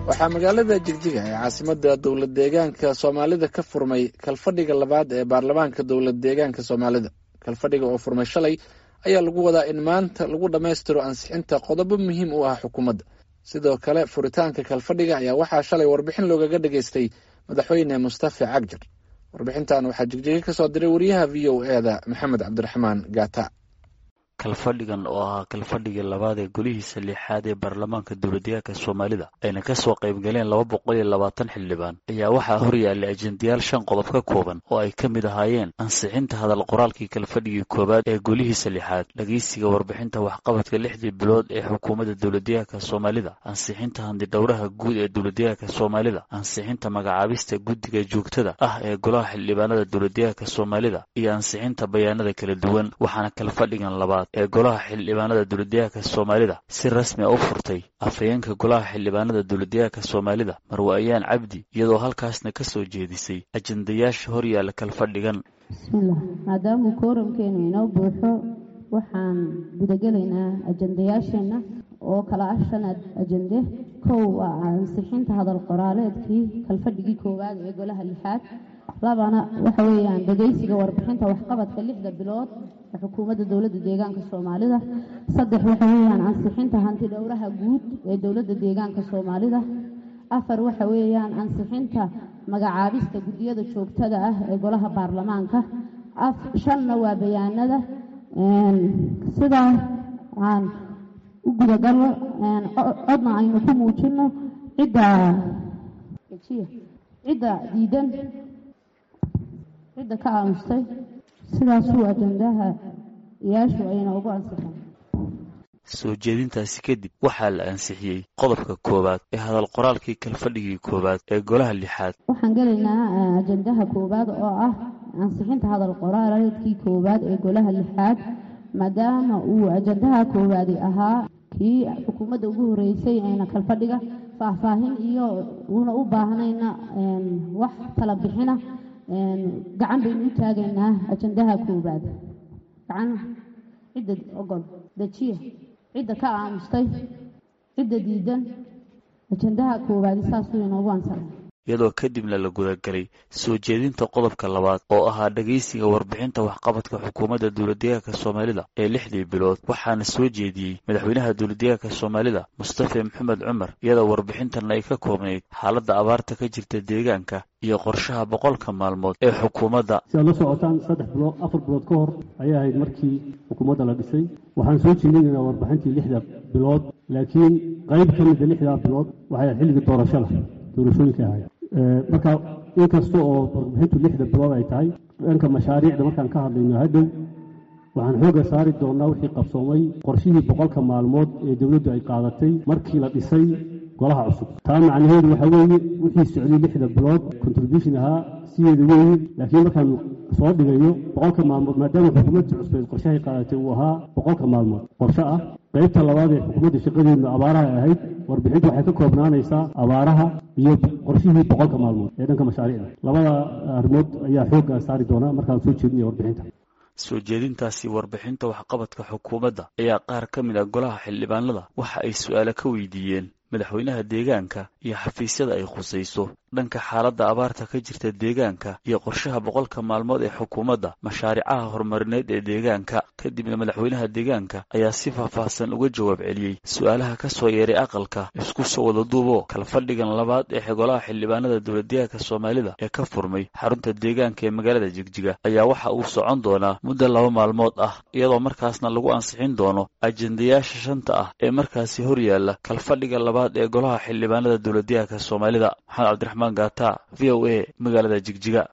waxaa magaalada jigjiga ee caasimada dowlad deegaanka soomaalida ka furmay kalfadhiga labaad ee baarlamaanka dowlad deegaanka soomaalida kalfadhiga oo furmay shalay ayaa lagu wadaa in maanta lagu dhammaystiro ansixinta qodobo muhiim u ah xukuumadda sidoo kale furitaanka kalfadhiga ayaa waxaa shalay warbixin loogaga dhageystay madaxweyne mustafa cagjar warbixintan waxaa jigjiga ka soo diray wariyaha v o e da maxamed cabdiraxmaan gaata kalfadhigan oo ahaa kalfadhigii labaad ee golihiisa lixaad ee baarlamaanka dowladdeegaanka soomaalida ayna ka soo qaybgaleen laba boqol iyo labaatan xildhibaan ayaa waxaa horyaallay ajendayaal shan qodob ka kooban oo ay ka mid ahaayeen ansixinta hadal qoraalkii kalfadhigii koowaad ee golihiisa lixaad dhegeysiga warbixinta waxqabadka lixdii bilood ee xukuumadda dowladdeegaanka soomaalida ansixinta handidhowraha guud ee dowladdeegaanka soomaalida ansixinta magacaabista guddiga joogtada ah ee golaha xildhibaanada dowladdeegaanka soomaalida iyo ansixinta bayaanada kala duwan waxaana kalfadhigan labaad ee golaha xildhibaanada dowladdeegaanka soomaalida si rasmi a u furtay afhayeenka golaha xildhibaanada dowladdeegaanka soomaalida marwaayaan cabdi iyadoo halkaasna ka soo jeedisay ajendayaasha horyaalla kalfadhigan bismillaah maadaamuu kooramkeenu inoo buuxo waxaan gudagelaynaa ajendayaasheenna oo kala ah shan ajende kow waa ansixinta hadal qoraaleedkii kalfadhigii koowaad ee golaha lixaad labana waxa weeyaan dhegeysiga warbixinta waxqabadka lixda bilood ee xukuumadda dowladda deegaanka soomaalida saddex waxa weeyaan ansixinta hanti dhowraha guud ee dowladda deegaanka soomaalida afar waxa weeyaan ansixinta magacaabista guddiyada joogtada ah ee golaha baarlamaanka shanna waa bayaanada sidaa aan u gudagalo codna aynu ku muujino cidda cidda diidan cidda ka aamustay sidaasuu ajendaha iyaashu ayna ugu ansixin soo jeedintaasi kadib waxaa la ansixiyey qodobka koowaad ee hadal qoraalkii kalfadhigii koowaad ee golaha lixaad waxaan gelaynaa ajendaha koowaad oo ah ansixinta hadal qoraaleedkii koowaad ee golaha lixaad maadaama uu ajendaha koowaadi ahaa kii xukuumadda ugu horeysay ayna kalfadhiga faahfaahin iyo uuna u baahnayna wax tala bixina gacan baynu u taagaynaa ajendaha koowaad gacan cidda ogol dejiya cidda ka aamustay cidda diidan ajendaha koowaadi saasuu inoogu ansaxay iyadoo kadibna la gudagalay soo jeedinta qodobka labaad oo ahaa dhegeysiga warbixinta waxqabadka xukuumadda dowladdeegaanka soomaalida ee lixdii bilood waxaana soo jeediyey madaxweynaha dowladdeegaanka soomaalida mustafa maxamed cumar iyadoo warbixintan ay ka koobnayd xaaladda abaarta ka jirta deegaanka iyo qorshaha boqolka maalmood ee xukuumadda si aad la socotaan saddex bilood afar bilood ka hor ayay ahayd markii xukuumadda la dhisay waxaan soo jeedinaynaa warbixintii lixda bilood laakiin qayb ka mida lixdaa bilood waxay ahayd xilligii doorashada doorashooyinka ahayd marka inkasta oo warbixintu lixda bilood ay tahay dhanka mashaariicda markaan ka hadlayno hadhow waxaan xoogga saari doonnaa wixii qabsoomay qorshihii boqolka maalmood ee dowladdu ay qaadatay markii la dhisay golaha cusub taa macnaheedu waxaa weeye wixii socday lixda bilood contribution ahaa sideeda weeye laakiin markaan soo dhigayo boqolka maalmood maadaama xukuumadda cusbeed qorshahay qaadatay uu ahaa boqolka maalmood qorshe ah qaybta labaad ee xukuumadda shaqadeedna abaaraha ay ahayd warbixintu waxay ka koobnaanaysaa abaaraha iyo qorshihii boqolka maalmood ee dhanka mashaariicda labada arrimood ayaa xoogga saari doonaa markaan soo jeedinaya warbixinta soo jeedintaasi warbixinta waxqabadka xukuumadda ayaa qaar ka mid ah golaha xildhibaanada waxa ay su'aalo ka weydiiyeen madaxweynaha deegaanka iyo xafiisyada ay khusayso dhanka xaaladda abaarta ka jirta deegaanka iyo qorshaha boqolka maalmood ee xukuumadda mashaaricaha horumarineed ee deegaanka kadibna madaxweynaha deegaanka ayaa si faahfaahsan uga jawaab celiyey su'aalaha ka soo yeeray aqalka isku soo wada duubo kalfadhigan labaad ee golaha xildhibaanada dowladdeegaanka soomaalida ee ka furmay xarunta deegaanka ee magaalada jigjiga ayaa waxa uu socon doonaa muddo laba maalmood ah iyadoo markaasna lagu ansixin doono ajendayaasha shanta ah ee markaasi horyaalla kalfadhiga labaad ee golaha xildhibaanada dowladdeegaanka soomaalida maxamed cabdiraxmaan gaata v o a magaalada jigjiga